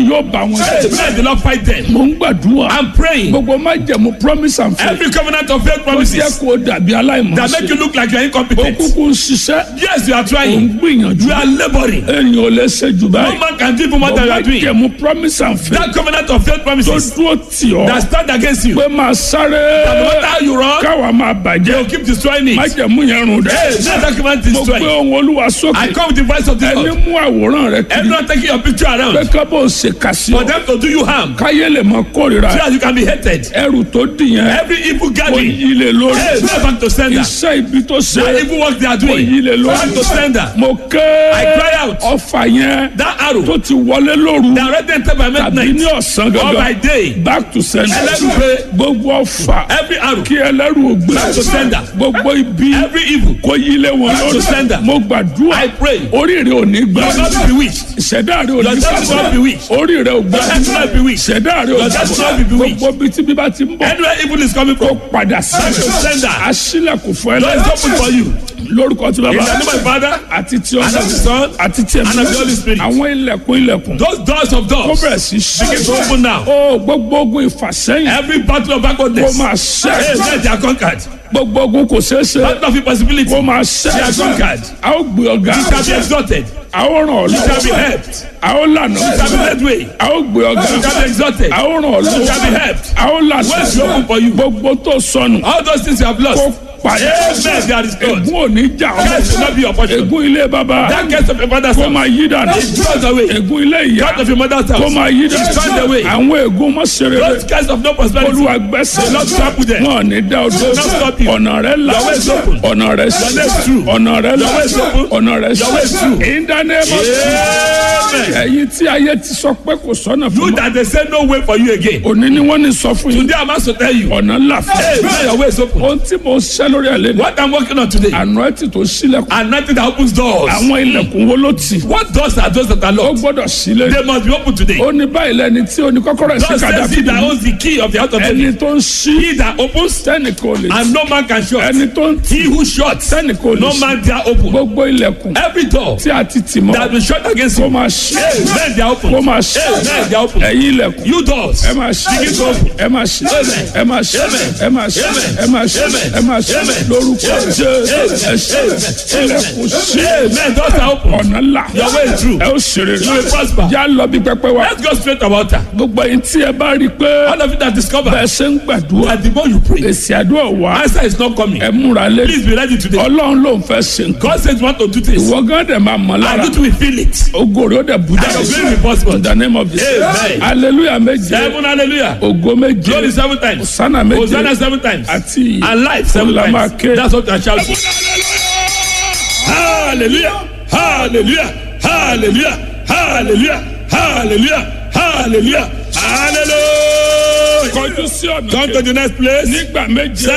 yóò bá wọn Hey, jà let the Lord fight them. mo ń gbàdúrà I'm praying. gbogbo má jẹ̀mú promise and faith Every covenant of faith ó jẹ́ promises kó dàbí that make aláìmọ̀ọ́sẹ̀ you look like you are ó incompetent. kúkú ń ṣiṣẹ́ Yes, you are ó ń trying. gbìyànjú You are laboring. èèyàn ò lè ṣe jù No báyìí man can give you more than you má are doing. jẹ̀mú promise and faith That covenant of faith tó promises dúró tì ọ́ that stand against you. pé máa sáré That no matter how you run, káwa máa they bàjẹ́ will keep destroying má it. jẹ̀mú yẹn rùn dẹ́ Hey, let that covenant mo gbé destroy. ohun olúwa I sókè come with the voice of the ẹni Lord. mú àwòrán rẹ kiri Everyone taking your picture pé around kábọ̀ ṣe kà sí for ọ them to do you harm. káyé lè mọ kórìíra So that you can be hated. ẹrù tó dì yẹn Every evil kò gathering. yí lè lórí Hey, go back to sender. iṣẹ́ ibi tó ṣe That evil work they are kò doing. yí lè Go back to lórí sender. mo ké I cry out. ọfà yẹn That arrow tó ti wọlé lóru that already entered by tàbí ní midnight ọ̀sán or by gangan day. back to sender Ẹlẹ́rù pé gbogbo ọfà every arrow kí ẹlẹ́rù ògbé Back to sender. gbogbo ibi every evil kò yí lé wọn Back to lórí sender. mo gbàdúrà I pray. oríire ò ní gbà You will not be bewitched. ìṣẹ̀dá rẹ ò Your ní destiny will not be gbà weak. oríire ò gbà Your destiny will not be weak. ìṣẹ̀dá rẹ ò Your destiny will not be gbà bewitched. gbogbo bí tí bíbá ti ń bọ̀ Anywhere evil is coming kó from, padà back to sí sender. aṣílẹ̀kùn fún Lord is ẹlẹ́yìn open for you. lórúkọ tí In bàbá the name of the Father, àti tí and ọ̀sán of the Son, àti tí and of the Holy Spirit. àwọn ilẹ̀kùn ilẹ̀kùn those doors of kó doors bẹ̀rẹ̀ sí begin to ṣí open now. ó gbogbo ogun ìfàsẹ́yìn Every battle of kó backwardness, máa hey, ṣẹ́ let they are conquered. gbogbo ogun kò ṣeé ṣe Battle of impossibility, kó you máa They are ṣẹ́ conquered. a ó gbé ọ̀gá shall be exalted. a ó ràn ọ́ You shall be lọ́wọ́ helped. a ó lànà You shall be led way. a ó gbé ọ̀gá You shall be exalted. a ó ràn ọ́ You shall be lọ́wọ́ helped. a ó lànà Ways will open for you. gbogbo tó sọnù All those things you have kó lost, padà Amen. They are restored. ègún ò ní jà Curse will ọ́ not be your portion. ègún ilé bàbá That curse of your father's kó house, máa yí dànù it throws away. ègún ilé ìyá Curse of your mother's kó house, máa yí it throws away. dànù àwọn ègún mọ́sẹ̀rẹ̀ Those curse of no prosperity, olúwa gbẹ́sẹ̀ the Lord trample them. wọn ò ní dá ọdún not stop you. ọ̀nà rẹ̀ là Your way is open. ọ̀nà rẹ̀ Your way sí is true. ọ̀nà rẹ̀ là Your way is open. ọ̀nà rẹ̀ Your way is true. sí ìdánimọ̀ Amen. ẹ̀yin tí ayé ti sọ pé kò sọ́nà fún You mi that they say no way for you again. òní ni wọ́n ní sọ fún yín Today I'm asked to tell you, ọ̀nà ńlá fún hey, now your way is open. ohun tí mo ṣẹ́ lórí àlẹ́ ni What I'm working on today, àná ẹ̀ tí tó sílẹ̀kùn and nothing that opens doors. àwọn ilẹ̀kùn wo ló tì What doors are those that are ó locked? gbọ́dọ̀ sílẹ̀ They must be open today. ó ní báyìí lẹ́ni tí ó ní kọ́kọ́rọ́ ẹ̀ sí God says he kàdáfì that owns the key of the house of ẹni David. tó ń ṣí He that opens tẹ́nìkan ò lè tì and no man can shut. ẹni tó ń tì He who shuts, tẹ́nìkan ò lè no ṣí man dare open. gbogbo ilẹ̀kùn Every door tí a ti tì mọ́ that will shut against kó you, máa ṣí men they are open. kó máa ṣí Men they are open. ẹ̀yin ilẹ̀kùn You doors, ẹ máa ṣí begin to open. ẹ máa ṣí ẹ máa ṣí ẹ máa ṣí ẹ máa ṣí ẹ máa ṣí Amen. lórúkọ jésù ẹ ṣí ilẹ̀kùn ṣí Men doors are open. ọ̀nà là Your way is true. ẹ ó ṣeré You will prosper. yá lọ bí pẹpẹ wa Let's go straight about that. gbogbo ẹ̀yin tí ẹ bá rí i pé All of you that discover bẹ́ẹ̀ ṣe ń gbàdúrà that the more you pray, èsì àdúrà wá answer is not coming. ẹ múra lé Please be ready today. ọlọ́run ló ń fẹ́ ṣe nǹkan God says you want to do things. ìwọ gán dẹ̀ máa mọ̀ lára And you will feel it. ògo rẹ̀ ó dẹ̀ bú And your glory will be possible. in the name of Jesus Amen. hallelujah méje Seven hallelujah. ògo méje Glory seven times. sánà méje Hosanna seven times. àti And life seven Olama times. ke. That's what I shout. Hallelujah. Hallelujah. Hallelujah. Hallelujah. Hallelujah. Hallelujah. Hallelujah. kọjú sí ọ̀nà Come to the next place. nígbà méje